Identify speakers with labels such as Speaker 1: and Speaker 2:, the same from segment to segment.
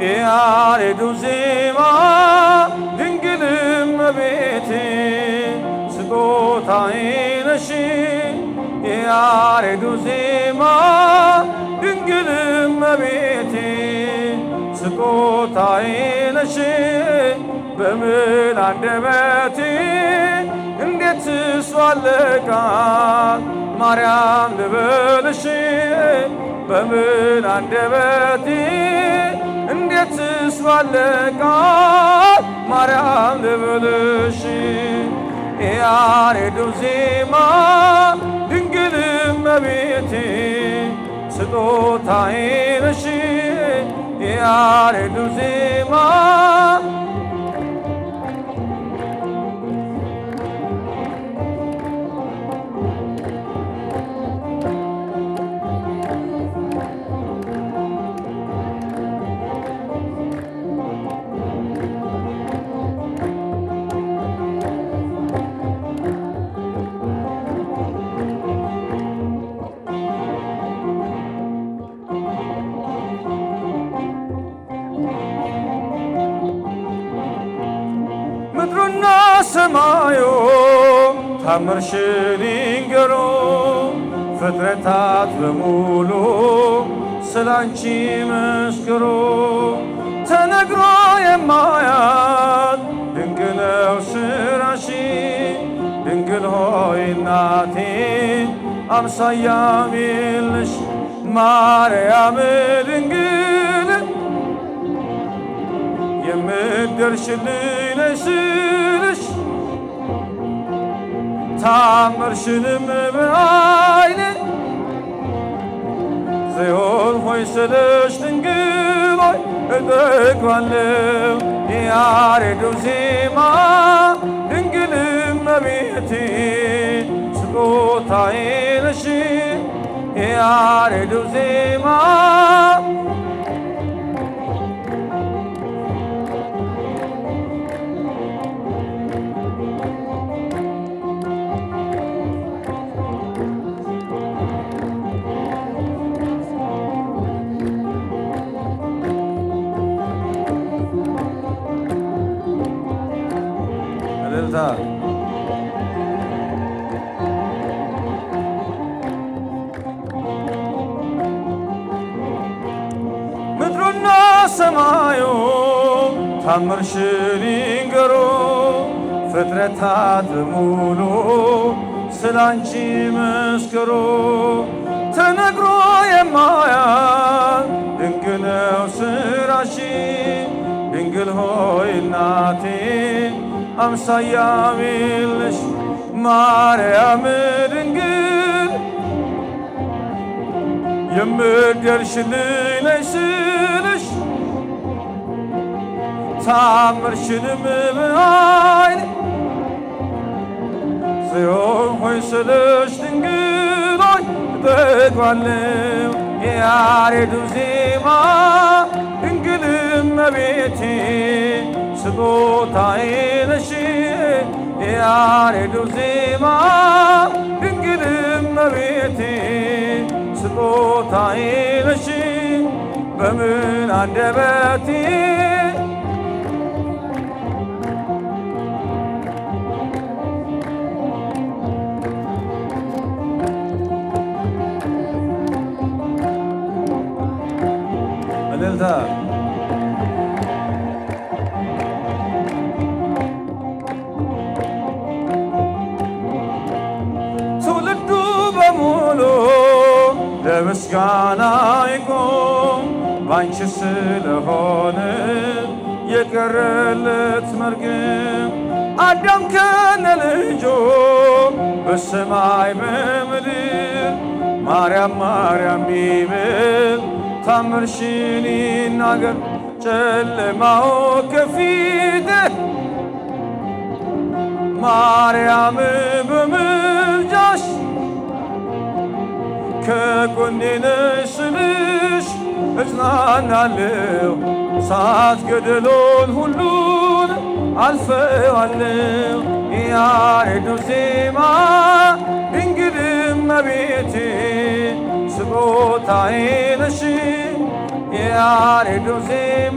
Speaker 1: የያሬዱ ዜማ ድንግል እመቤቴ ስጦታዬ ነሽ የያሬዱ ዜማ ድንግል እመቤቴ ስጦታዬ ነሽ በምን አንደበቴ እንዴት ስሷለቃል ማርያም ልበልሽ በምን አንደበቴ እንዴት ስሷለቃል ማርያም ልበልሽ የያሬዱ ዜማ ድንግል እመቤቴ ስጦታዬ ነሽ የያሬዱ ዜማ ምድሩና ሰማዩ ታምርሽን ይንገሩ ፍጥረታት በሙሉ ስላንቺ መስክሩ። ተነግሮ የማያት ድንቅ ነው ስራሽ ድንግል ሆይ እናቴ አምሳያም የለሽ ማርያም ድንግል የምትደርሽልኝ ነሽ ስልሽ ታምርሽንም በዓይኔ ጽዮን ሆይ ስልሽ ድንግል ሆይ እጠግባለሁ የያሬዱ ዜማ ድንግል እመቤቴ ስጦታዬ ነሽ የያሬዱ ዜማ እልልታ ምድሩና ሰማዩ ታምርሽን ይንገሩ ፍጥረታት በሙሉ ስላንቺ መስክሩ። ተነግሮ የማያል ድንቅ ነው ስራሽ ድንግል ሆይ እናቴ አምሳያም የለሽ ማርያም ድንግል የምትደርሽልኝ ነሽ ስልሽ ታምርሽንም በዓይኔ ጽዮን ሆይ ስልሽ ድንግል ሆይ እጠግባለሁ የያሬዱ ዜማ ድንግል እመቤቴ ስጦታዬ ነሽ የያሬዱ ዜማ ድንግል እመቤቴ ስጦታዬ ነሽ በምን አንደበቴ እልልታ ትውልዱ በሙሉ ለምስጋና ይቆም ባንቺ ስለሆነ የቀረለት መርግም አዳም ከነ ልጆ በሰማይ በምድር ማርያም ማርያም ይበል ታምርሽን ይናገር ጨለማው ከፊትህ ማርያም በምልጃሽ ከጎኔ ነሽ ስልሽ እጽናናለሁ። እሳት ገደሎን ሁሉን አልፈዋለሁ። የያሬዱ ዜማ ድንግል እመቤቴ ስጦታዬ ነሽ የያሬዱ ዜማ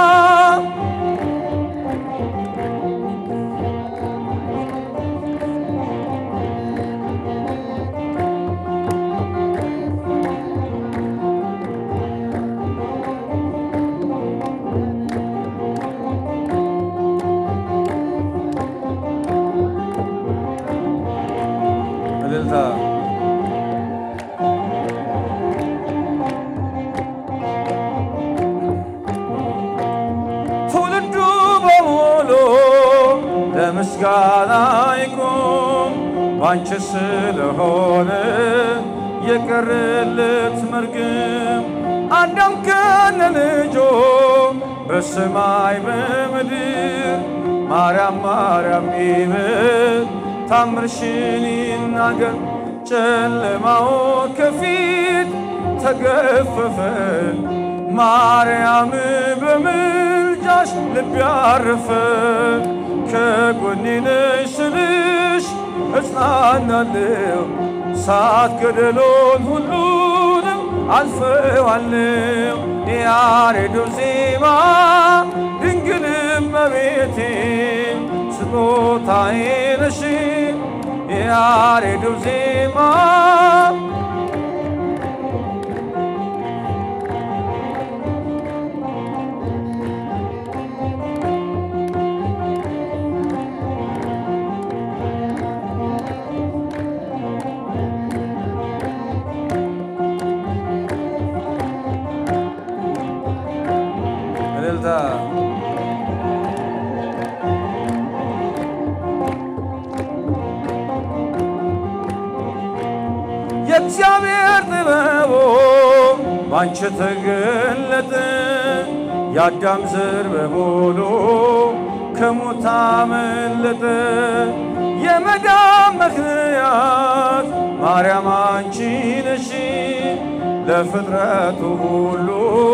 Speaker 1: እልልታ ትውልዱ በሙሉ ለምስጋና ይቁም ባንቺ ስለሆነ የቀረለት መርግም አዳም ከነ ልጆ በሰማይ በምድር ማርያም ማርያም ይበል ታምርሽን ይናገር ጨለማው ከፊት ተገፈፈ ማርያም በምልጃሽ ልብ ያረፈ ከጎኔ ነሽ ስልሽ እጽናናለሁ ሳት ገደሎን ሁሉንም አልፈዋለሁ የያሬዱ ዜማ ድንግል እመቤቴ ስጦታዬ ነሽ የያሬዱ ዜማ እልልታ የእግዚአብሔር ጥበቡ ባንቺ ተገለጠ። የአዳም ዘር በሙሉ ከሞት አመለጠ። የመዳን ምክንያት ማርያም አንቺ ነሽ። ለፍጥረቱ ሁሉ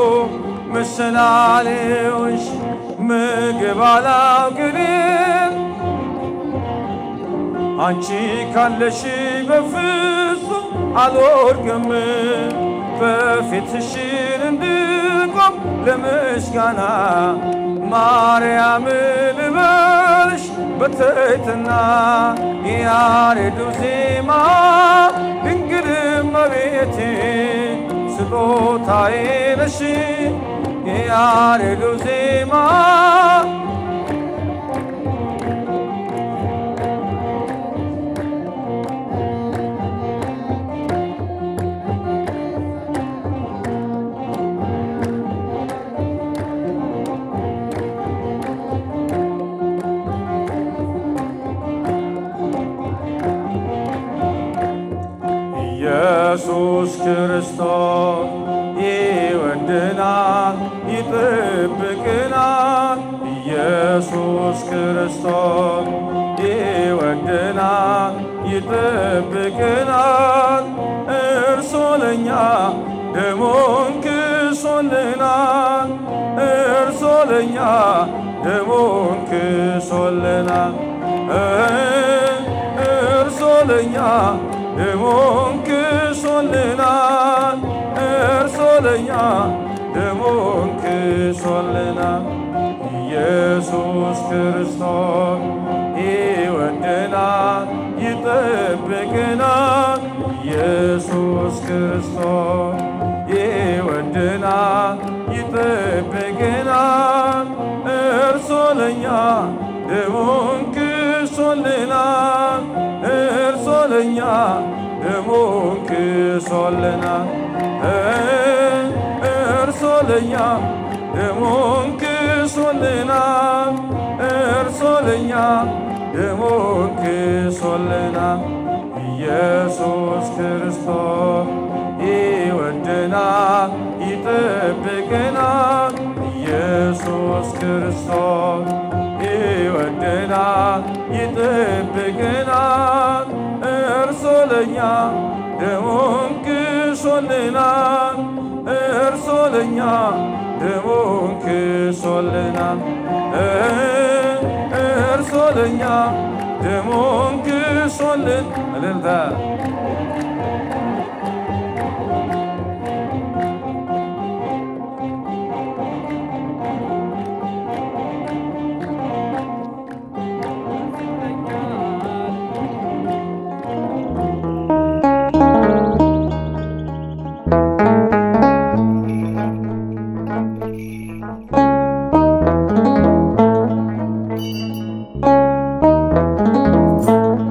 Speaker 1: ምሳሌዎች ምግብ አላውቅም አንቺ ካለሽ በፍጹም አልወድቅም። በፊትሽን እንድቆም ለምስጋና ማርያም ልበልሽ በትሕትና የያሬዱ ዜማ ድንግል እመቤቴ ስጦታዬ ነሽ የያሬዱ ዜማ ኢየሱስ ክርስቶስ ይወድናል፣ ይጠብቅናል። ኢየሱስ ክርስቶስ ይወድናል፣ ይጠብቅናል። እርሱ ለኛ ደሙን ክሶልናል። እርሱ ለኛ ደሙን ክሶልናል። እርሱ ለኛ ደሙን ክሶልናል። እርሱ ለኛ ደሙን ክሶልናል። ኢየሱስ ክርስቶስ ይወደናል፣ ይጠብቅናል። ኢየሱስ ክርስቶስ ይወደናል፣ ይጠብቅናል። እርሱ ለኛ ደሙን ክሶልናል። እርሱ ለኛ ደሙን ክሶልናል። እርሱ ለኛ ደሙን ክሶልናል። እርሱ ለኛ ደሙን ክሶልናል። ኢየሱስ ክርስቶስ ይወደናል፣ ይጠብቅናል። ኢየሱስ ክርስቶስ ይወደናል፣ ይጠብቅናል። እርሱ ለኛ ደሙን ክሶልናል። እርሱ ለኛ ደሙን ክሶልናል። እርሱ ለኛ ደሙን ክሶልን እልልታ